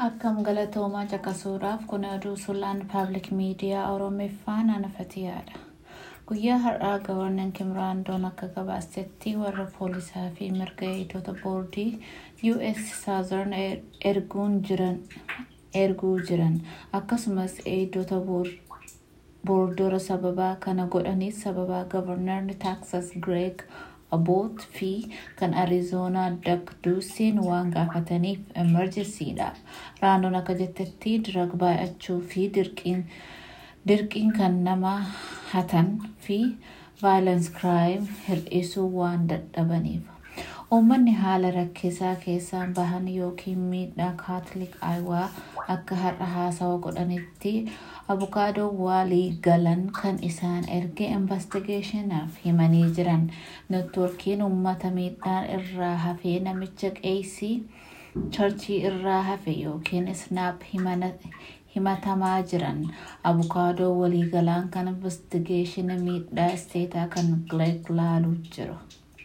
Akkam galatoomaa caqasuudhaaf kun oduu sulaan paablik miidiyaa Oromeeffaan anafatiyaadha. Guyyaa har'aa gabarnan Kimraandoon akka gabaasetti warra poolisaa fi mirga eegdota boordii US Southern erguun jiran erguu jiran akkasumas eegdota boordora sababaa kana godhanis sababaa gabarnarni Texas Greg Abbott fi kan Arizoonaa Doug Duusin waan gaafataniif emerjensiidha. Raandoon akka jettetti dirag baay'achuu fi dirqiin kan nama hatan fi violence crime hir'isuu waan dadhabaniif. Uummanni haala rakkisaa keessaan bahan yookiin miidhaa kaatolik ayiwaa akka har'a haasawa godhanitti abukaadoo walii galan kan isaan erge investigeeshinaaf himanii jiran networkiin uummata miidhaan irraa hafee namicha qeesii charchii irraa hafe yookiin snaap himatamaa jiran abukaadoo walii galaan kan investigeeshina miidhaa isteetaa kan Gleeg laaluu jiru.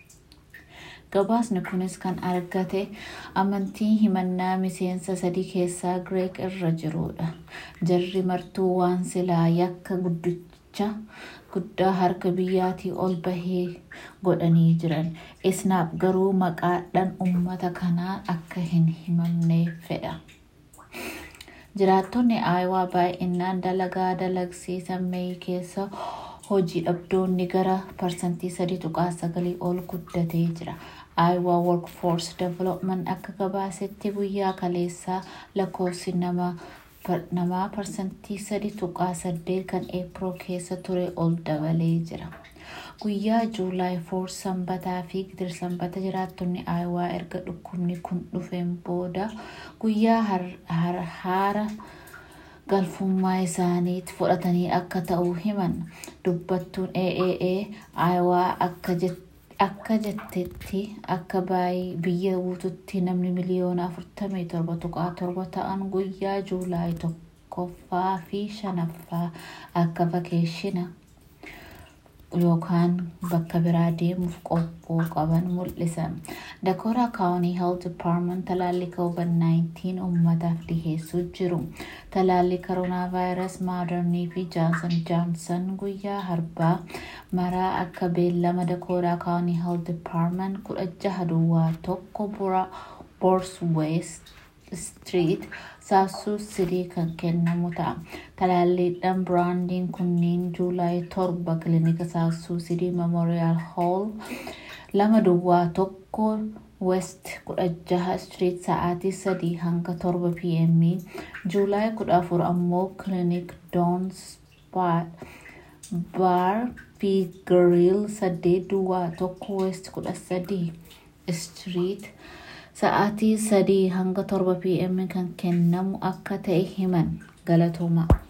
Gabaasni kunis kan argate amantii himannaa miseensa sadii keessaa Gireek irra jirudha. Jarri martuu waan silaa yakka guddicha guddaa harka biyyaatii ol bahee godhanii jiran. Isnaaf garuu maqaadhaan uummata kanaa akka hin himamne fedha. Jiraattonni Aayawaa baay'inaan dalagaa dalagsiisan Meey keessa hojii dhabdoonni gara parsantii sadii tuqaa sagalii ol guddatee jira. Iowa Workforce Development akka gabaasetti guyyaa kaleessaa lakkoofsi namaa parsantii sadii tuqaa saddeet kan eeproo keessa ture ol dabalee jira. Guyyaa Juulaay 4 sanbataa fi gidir sanbata jiraattonni Iowa erga dhukkubni kun dhufeen booda guyyaa haara galfummaa isaaniitti fudhatanii akka ta'u himan dubbattuun AAA Iowa akka jettetti akka biyya guututti namni miliyoona 47.7 ta'an guyyaa juulaay tokkoffaa fi shanaffaa akka vakeeshina yookaan bakka biraa deemuuf qophoo qaban mul'isan. Dakota County Health Department talaalli COVID-19 uummataaf dhiheessuu jiru. Talaalli koronaa vaayirasii Maadernii fi Johnson Johnson guyyaa harbaa maraa akka beellama Dakota County Health Department kudha jaha duwwaa tokko Bors West Street South City kan kennamu ta'a. Talaalliidhaan biraandiin kunniin Juulaay torba kilinika South City Memorial Hall lama duwwaa tokko West kudha jaha Street sa'aatii sadii hanga torba PM Juulaay kudha afur ammoo kilinik Dons Bar fi Grill saddeet duwwaa tokko West kudha sadii Street sa'aatii sadii hanga torba PM kan kennamu akka ta'e himan galatooma.